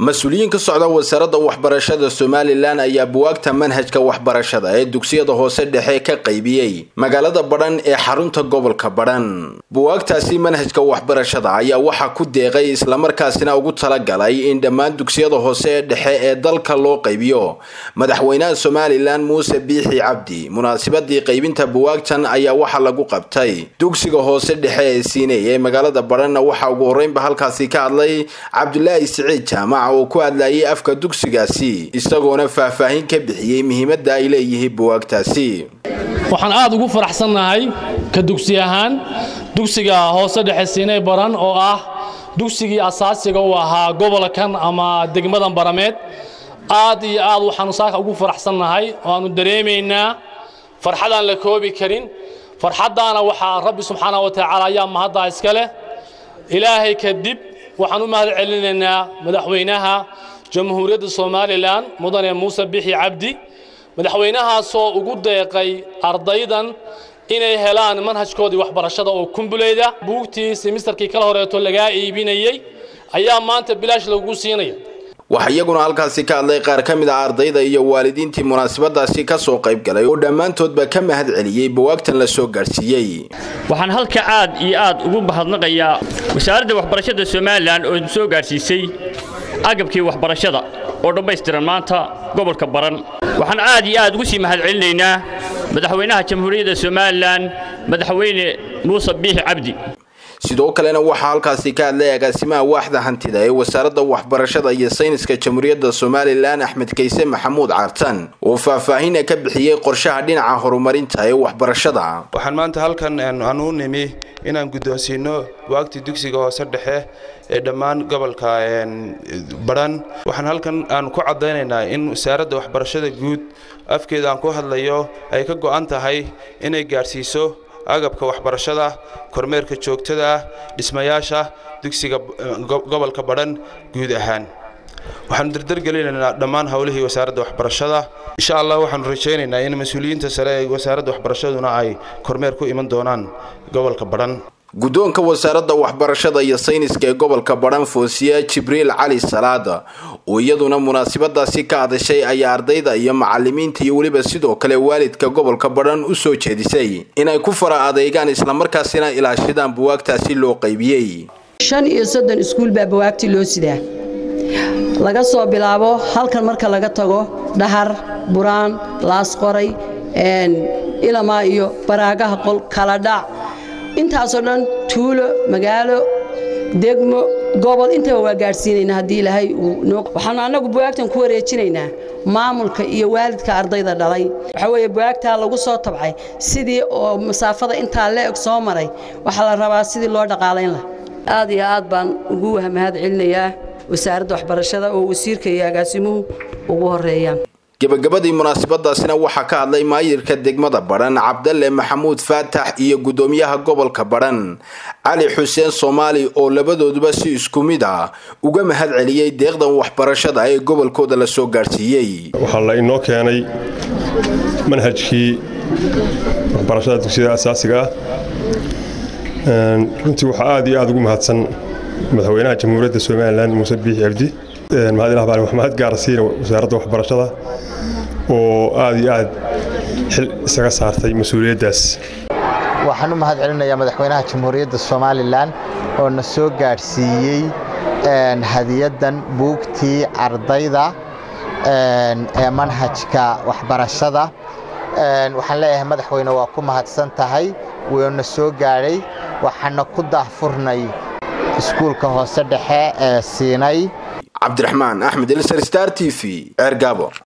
mas-uuliyiin ka socda wasaaradda waxbarashada somalilan ayaa buwaagta manhajka waxbarashada ee dugsiyada hoose dhexe ka qaybiyey magaalada badhan ee xarunta gobolka badhan buwaagtaasi manhajka waxbarashada ayaa waxaa ku deeqay islamarkaasina ugu talagalay in dhammaan dugsiyada hoose ee dhexe ee dalka loo qaybiyo madaxweynaha somalilan muuse biixi cabdi munaasabadii qaybinta buwaagtan ayaa waxaa lagu qabtay dugsiga hoose dhexe ee siiney ee magaalada badhanna waxaa ugu horreynba halkaasi ka hadlay cabdulaahi siciid jaamac oo ku hadlayay afka dugsigaasi isagoona faahfaahin ka bixiyey muhiimadda ay leeyihiin buwaagtaasi waxaan aad ugu faraxsannahay ka dugsi ahaan dugsiga hoose dhexe siinay baran oo ah dugsigii asaasiga u ahaa gobolkan ama degmadan barameed aad iyo aad waxaanu saaka ugu faraxsannahay oo aanu dareemaynaa farxadaan la koobi karin farxaddaana waxaa rabbi subxaana wa tacaala ayaa mahaddaa iska leh ilaahay kadib waxaan u mahad celinaynaa madaxweynaha jamhuuriyadda somalilan mudane muuse bixi cabdi madaxweynahaasoo ugu deeqay ardaydan inay helaan manhajkoodii waxbarashada oo kumbuleyda buugtii simisterkii kala horeeto lagaa iibinayey ayaa maanta bilaash lagu siinaya waxaa iyaguna halkaasi ka hadlay qaar ka mid ah ardayda iyo waalidiintii munaasabadaasi ka soo qayb galay oo dhammaantoodba ka mahad celiyey bawaagtan la soo gaadhsiiyey waxaan halka aad iyo aad ugu mahadnaqayaa wasaaradda waxbarashada somalilan oo soo gaadhsiisay agabkii waxbarashada oo dhammaystiran maanta gobolka baran waxaan aad iyo aad ugu sii mahad celinaynaa madaxweynaha jamhuuriyadda somalilan madaxweyne muuse biixi cabdi sidoo kalena waxaa halkaasi ka hadlay agaasimaha waaxda hantida ee wasaaradda waxbarashada iyo sayniska jamhuuriyadda somalilan axmed kayse maxamuud caartan oo faahfaahina ka bixiyey qorshaha dhinaca horumarinta ee waxbarashada waxaan maanta halkan aan u nimi inaan guddoonsiino buwaagtii dugsiga hoose dhexe ee dhammaan gobolka badhan waxaan halkan aan ku caddaynaynaa in wasaaradda waxbarashada guud afkeeda aan ku hadlayo ay ka go'an tahay inay gaadhsiiso agabka waxbarashada kormeerka joogtada ah dhismayaasha dugsiga gobolka badhan guud ahaan waxaanu dardargelinaynaa dhammaan howlihii wasaaradda waxbarashada insha allah waxaanu rajaynaynaa in mas-uuliyiinta sare ee wasaaradda waxbarashaduna ay kormeer ku iman doonaan gobolka badhan guddoonka wasaaradda waxbarashada iyo sayniska ee gobolka badhan foosiya jibriil cali salaada oo iyaduna munaasabadaasi ka hadashay ayaa ardayda iyo macalimiinta iyo weliba sidoo kale waalidka gobolka badhan u soo jeedisay inay ku fara adeegaan islamarkaasina ilaashadaan buwaagtaasi loo qaybiyey shan iyo soddon iskuul baa bawaagtii loo sidaa laga soo bilaabo halkan marka laga tago dhahar buraan laasqoray ilamaa iyo baraagaha qol kala dhac intaasoo dhan tuulo magaalo degmo gobol intaba waa gaadhsiinaynaa haddii ilaahay uu waxaanu annagu buwaagtan ku wareejinaynaa maamulka iyo waalidka ardayda dhalay waxaa weeye buwaagtaa lagu soo tabcay sidii oo masaafada intaa le-eg soo maray waxaa la rabaa sidii loo dhaqaalayn laha aad iyo aad baan ugu mahad celinayaa wasaaradda waxbarashada oo wasiirka iyo agaasimuhu ugu horeeyaan gebagabadii munaasabadaasina waxaa ka hadlay maayirka degmada badhan cabdalle maxamuud faatax iyo guddoomiyaha gobolka badhan cali xuseen soomaali oo labadooduba si isku mid ah uga mahad celiyey deeqdan waxbarashada ee gobolkooda la soo gaadhsiiyey waxaa la inoo keenay manhajkii waxbarashada dugsiyada asaasiga ah runtii waxaa aad iyo aad ugu mahadsan madaxweynaha jamhuuriyadda somalilan muuse biixi cabdi mahadilah baan maxmed gaarsiina wasaaradda waxbarashada oo aad iyo aad xil isaga saartay mas-uuliyaddaas waxaan u mahad celinayaa madaxweynaha jamhuuriyadda somalilan oo na soo gaadhsiiyey hadiyaddan buugtii ardayda ee manhajka waxbarashada waxaan leeyahay madaxweyne waa ku mahadsan tahay wuuna soo gaadhay waxaana ku daahfurnay iskuulka hoose dhexe ee siinay cabdiraxmaan axmed elsar star t v ceergaabo